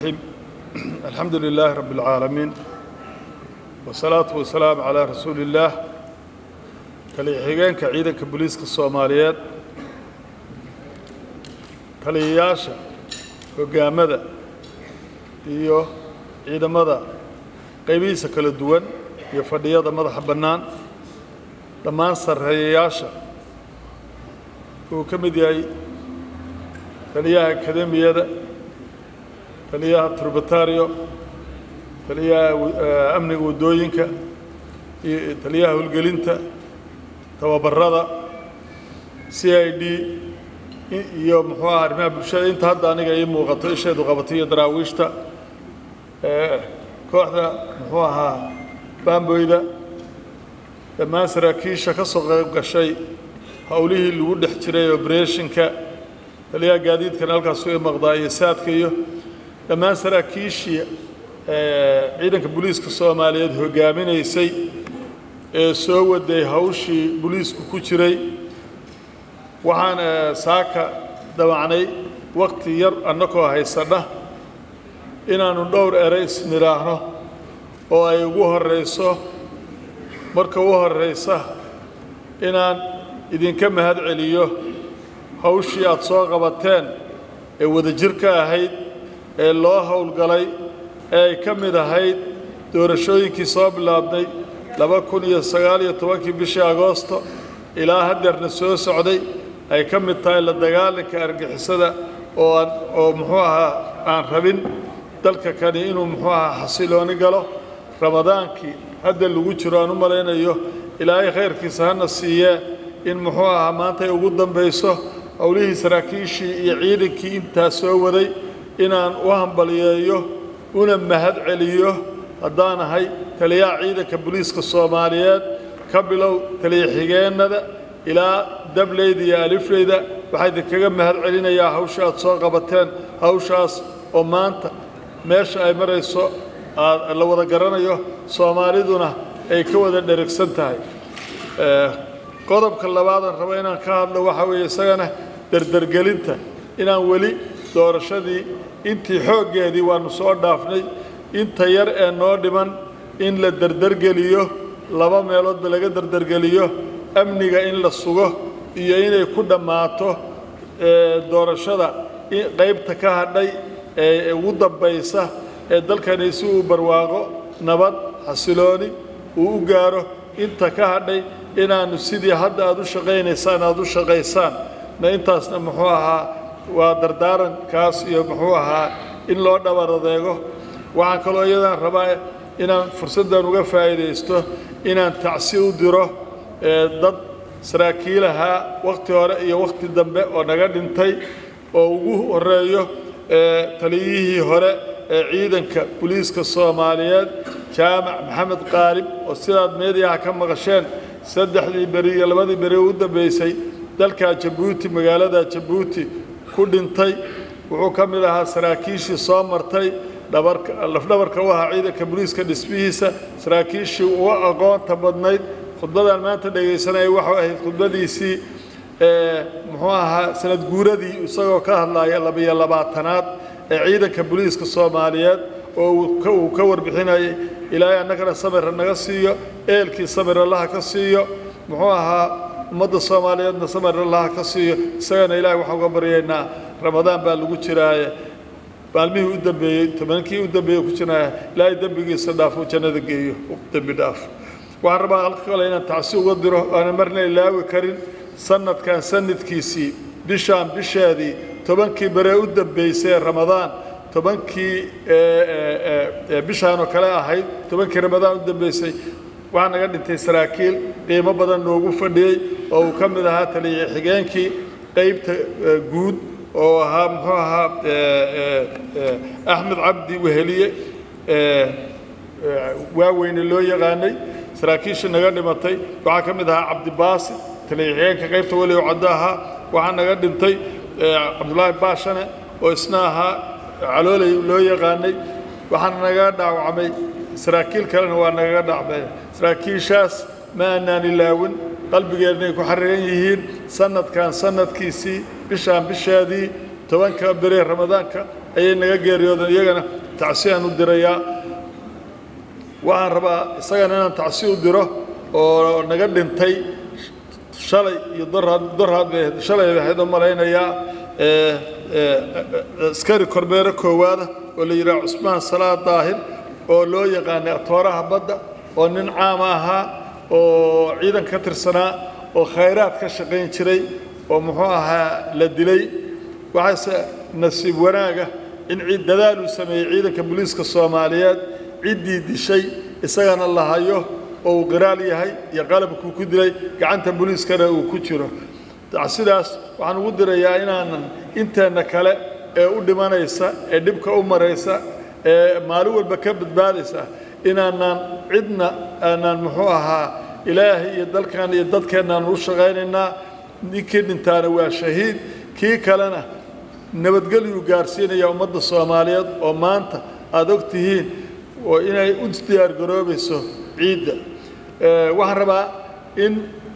الحمد لله رب العالمين والصلاة والسلام على رسول الله taliya-xigeenka ciidanka booliiska soomaaliyeed taliyayaasha hoggaamada iyo ciidamada qaybihiisa kala duwan iyo fadhiyada madaxa bannaan dhammaan sarreeyayaasha uu ka mid yahay taliyaha akademiyada taliyaha turbatario taliyaha amniga waddooyinka iyo taliyaha howlgelinta tababarada c i d iyo muxuu aha arrimaha bulshada inta hadda aniga ii muuqato isheedu qabatay iyo daraawiishta kooxda muxuu ahaa baamboyda dhammaan saraakiisha ka soo qayb gashay howlihii lagu dhex jiray obreshinka taliyaha gaadiidkana halkaasu i maqdaa iyo saadka iyo dhammaan saraakiishii ciidanka booliiska soomaaliyeed hoggaaminaysay ee soo waday hawshii booliisku ku jiray waxaan saaka damacnay wakti yar annakoo haysanna inaannu dhowr ere isnidhaahno oo ay ugu horrayso marka u horraysa inaan idinka mahad celiyo hawshii aad soo qabateen ee wadajirka ahayd ee loo howlgalay ee ay ka mid ahayd doorashooyinkii soo bilaabnay laba kun iyo sagaal iyo tobankii bishii agoosto ilaa haddeerna soo socday ay ka mid tahay la dagaalanka argixisada oo aan oo muxuu ahaa aan rabin dalka kani inuu muxuu ahaa xasilooni galo ramadaankii hadda lagu jiro aan u malaynayo ilaahay khayrkiisa hana siiyee in muxuu ahaa maanta ay ugu dambayso howlihii saraakiishii iyo ciidankii intaa soo waday inaan u hambaliyeeyo una mahad celiyo haddaan ahay taliyaha ciidanka booliiska soomaaliyeed ka bilow taliya-xigeennada ilaa dableyda iyo alifleyda waxaa idinkaga mahad celinayaa hawsha aad soo qabateen hawshaas oo maanta meesha ay marayso la wada garanayo soomaaliduna ay ka wada dherigsan tahay qodobka labaadaan rabo inaan ka hadlo waxaa weeye isagana derdergelinta inaan weli doorashadii intii xooggeedii waannu soo dhaafnay inta yar ee noo dhiman in la derdergeliyo laba meeloodba laga derdergeliyo amniga in la sugo iyo inay ku dhammaato doorashada qaybta ka hadhay ee ugu dambaysa ee dalkani si uu barwaaqo nabad xasilooni uu u gaaro inta ka hadhay inaannu sidii hadda aad u shaqaynaysaan aad u shaqaysaan na intaasna muxuu ahaa waa dardaarankaas iyo muxuu ahaa in loo dhabar adeego waxaan kaloo iyadaan rabaa inaan fursaddan uga faa'iidaysto inaan tacsi u diro dad saraakiilahaa wakhti hore iyo wakhti dambe oo naga dhintay oo ugu horreeyo taliyihii hore ee ciidanka booliiska soomaaliyeed jaamac maxamed qaalib oo sidaad meediyaha ka maqasheen saddexdii beri iyo labadii beri u dambaysay dalka jabuuti magaalada jabuuti ku dhintay wuxuu ka mid ahaa saraakiishii soo martay dhabarka lafdhabarka u ahaa ciidanka booliiska dhismihiisa saraakiishii uga aqoonta badnayd khudbadan maanta dhegaysanaya waxau ahayd khudbadiisii muxuu ahaa sanad guuradii isagoo ka hadlaya labiyo labaatanaad ee ciidanka booliiska soomaaliyeed oo uu ka warbixinayay ilaahay annagana samira naga siiyo eelkii samir allaha ka siiyo muxuu ahaa ummadda soomaaliyeedna samir allaha ka siiyo isagana ilaahay waxaan uga baryaynaa ramadaan baa lagu jiraaye maalmihii u dambeeyey tobankii u dambeeyey ku jiraya ilaahay dembigiisa dhaafo jannada geeyo dembi dhaaf waxaan rabaa halka kale inaan tacsi uga diro aanan marna ilaawi karin sanadkan sanadkiisii bishaan bisheedii tobankii baree u dambeysay ee ramadaan tobankii bishaanoo kale ahayd tobankii ramadaan u dambeysay waxaa naga dhintay saraakiil qiimo badan noogu fadhiyey oo uu ka mid ahaa taliya xigeenkii qaybta guud oo ahaa muxuu ahaa axmed cabdi weheliye waaweyne loo yaqaanay saraakiishii naga dhimatay waxaa ka mid ahaa cabdibaasi taliya-xigeenka qaybta weligo caddo ahaa waxaa naga dhintay cabdulaahi baashane oo isna ahaa caloolay loo yaqaanay waxaana nagaga dhaawacmay saraakiil kalena waa nagaga dhacmay saraakiishaas ma aanaan ilaawin qalbigeennay ku xariran yihiin sanadkan sanadkiisii bishaan bishaadii tobanka beri ramadaanka ayay naga geeriyoodeen iyagana tacsiyaan u dirayaa waxaan rabaa isagana inaan tacsi u diro oo naga dhintay shalay iyo doraad doraad bay ahayd shalay bay ahayd oo malaynayaa askari kormeero koowaada oo la yidhaha cusmaan salaad daahir oo loo yaqaanay atooraha badda oo nin caama ahaa oo ciidan ka tirsanaa oo khayraad ka shaqayn jiray oo muxuu ahaa la dilay waxaase nasiib wanaaga in dadaal uu sameeyey ciidanka booliiska soomaaliyeed ciddii dishay isagana la hayo oo uu qiraal yahay iyo qalabkuu ku dilay gacanta booliiskana uu ku jiro sidaas waxaan ugu dirayaa inaanan inteenna kale ee u dhimanaysa ee dhibka u maraysa ee maalin walba ka badbaadaysa inaanaan cidna aanaan muxuu ahaa ilaahay iyo dalkan iyo dadkeennaan u shaqaynaynaa ninkii dhintaana waa shahiid kii kalena nabadgelyuu gaarsiinaya ummadda soomaaliyeed oo maanta aada og tihiin oo inay u diyaargaroobayso ciidda waxaan rabaa in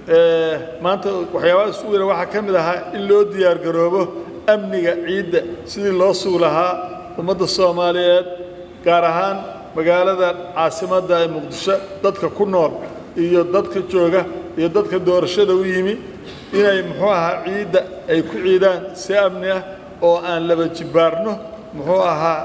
maanta waxyaabaha isugu yara waxaa ka mid ahaa in loo diyaargaroobo amniga ciidda sidii loo sugi lahaa ummadda soomaaliyeed gaar ahaan magaalada caasimadda ee muqdisho dadka ku nool iyo dadka jooga iyo dadka doorashada u yimi inay muxuu ahaa ciidda ay ku ciidaan si amni ah oo aan laba jibbaarno muxuu ahaa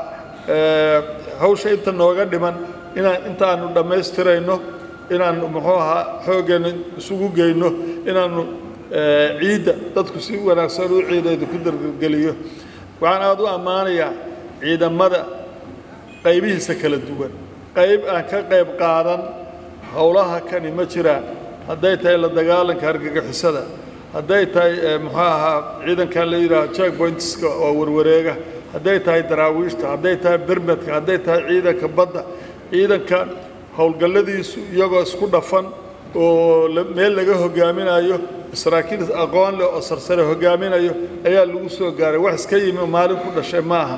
hawsha inta nooga dhiman inaan intaanu dhammaystirayno inaanu muxuu ahaa xooggeena isugu geyno inaanu ciidda dadku si wanaagsan u ciidayda ku dargeliyo waxaan aada u ammaanayaa ciidamada qaybihiisa kala duwan qayb aan ka qayb qaadan howlaha kani ma jiraan hadday tahay la dagaalanka argagixisada hadday tahay muxuu ahaa ciidankan la yidhaaho jack pointska oo warwareega hadday tahay daraawiishta hadday tahay bermedka hadday tahay ciidanka badda ciidanka howlgalladiisu iyagoo isku dhafan oo meel laga hogaaminayo saraakiil aqoon leh oo sarsare hogaaminayo ayaa lagu soo gaaray wax iska yimi oo maalin ku dhashay ma aha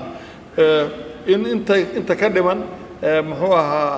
in inta inta ka dhiman muxuu ahaa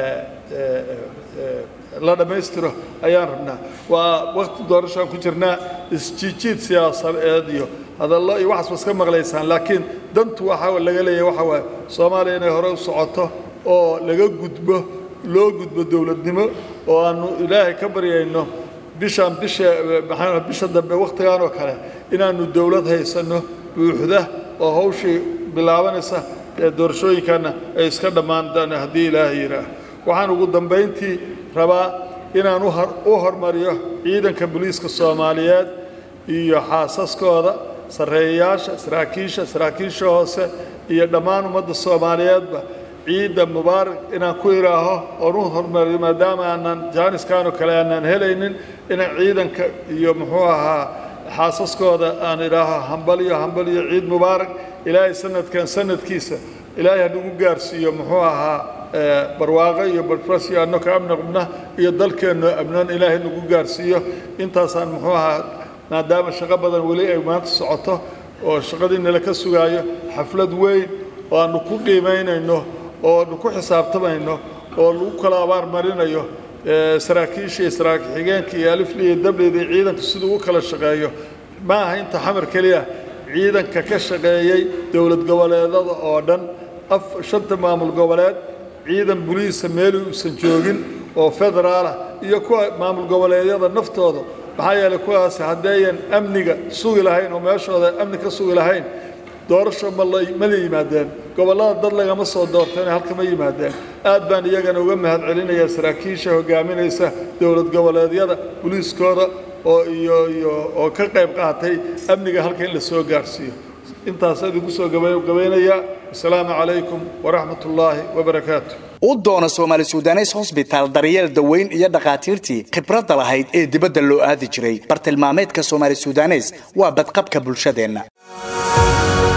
la dhammaystiro ayaan rabnaa waa wakti doorashaan ku jirnaa isjiijiid siyaasadeed iyo hadallo iyo waxaas ba iska maqlaysaan laakiin dantu waxa laga leeyahay waxa waaye soomaaliya inay hore u socoto oo laga gudbo loo gudbo dowladnimo oo aanu ilaahay ka baryayno bishaan bisha maxaa bisha dambe wakhtigan oo kale inaanu dowlad haysanno buuxda oo hawshii bilaabanaysa ee doorashooyinkanna ay iska dhammaan doona haddii ilaahay yidhaah waxaan ugu dambayntii rabaa inaan u hormariyo ciidanka booliiska soomaaliyeed iyo xaasaskooda sarreeyayaasha saraakiisha saraakiisha hoose iyo dhammaan ummadda soomaaliyeedba ciidda mubaarak inaan ku idhaaho oon u hormariyo maadaama aanan jaaniskanoo kale aanaan helaynin inaan ciidanka iyo muxuu ahaa xaasaskooda aan idhaaho hambaliyo hambaliyo ciid mubaarak ilaahay sanadkan sanadkiisa ilaahay hanagu gaarsiiyo muxuu ahaa barwaaqo iyo barfasyo anno ka amni qabna iyo dalkeennoo amnoon ilaahay nagu gaarsiiyo intaasaan muxuu ahaa maadaama shaqo badan weli ay maanta socoto oo shaqadii nala ka sugaayo xaflad weyn oo aanu ku qiimaynayno oo aanu ku xisaabtamayno oo lagu kala abaar marinayo saraakiisha iyo saraakiil xigeenka iyo alifli iyo dablida iyo ciidanku siduu u kala shaqeeyo ma aha inta xamar keliya ciidanka ka shaqeeyey dowlad goboleedada oo dhan af shanta maamul goboleed ciidan buliisa meeli uusan joogin oo federaalah iyo kuwa maamul goboleedyada naftooda maxaa yeelay kuwaas haddeeyan amniga sugi lahayn oo meeshooda amni ka sugi lahayn doorasho ma la ma la yimaadeen gobollada dad lagama soo doorteen halka ma yimaadeen aad baan iyagana uga mahad celinayaa saraakiisha hogaaminaysa dowlad goboleedyada buliiskooda oo iyo iyo oo ka qayb qaatay amniga halka in la soo gaarsiiyo intaas idinku soo gabaynayaa asalaamu calaykum waraxmat ullaahi wabarakaatu u doona soomaali sudanes hosbitaal daryeel daweyn iyo dhakhaatiirtii khibradda lahayd ee dibadda loo aadi jiray bartilmaameedka soomaali sudanes waa badqabka bulshadeenna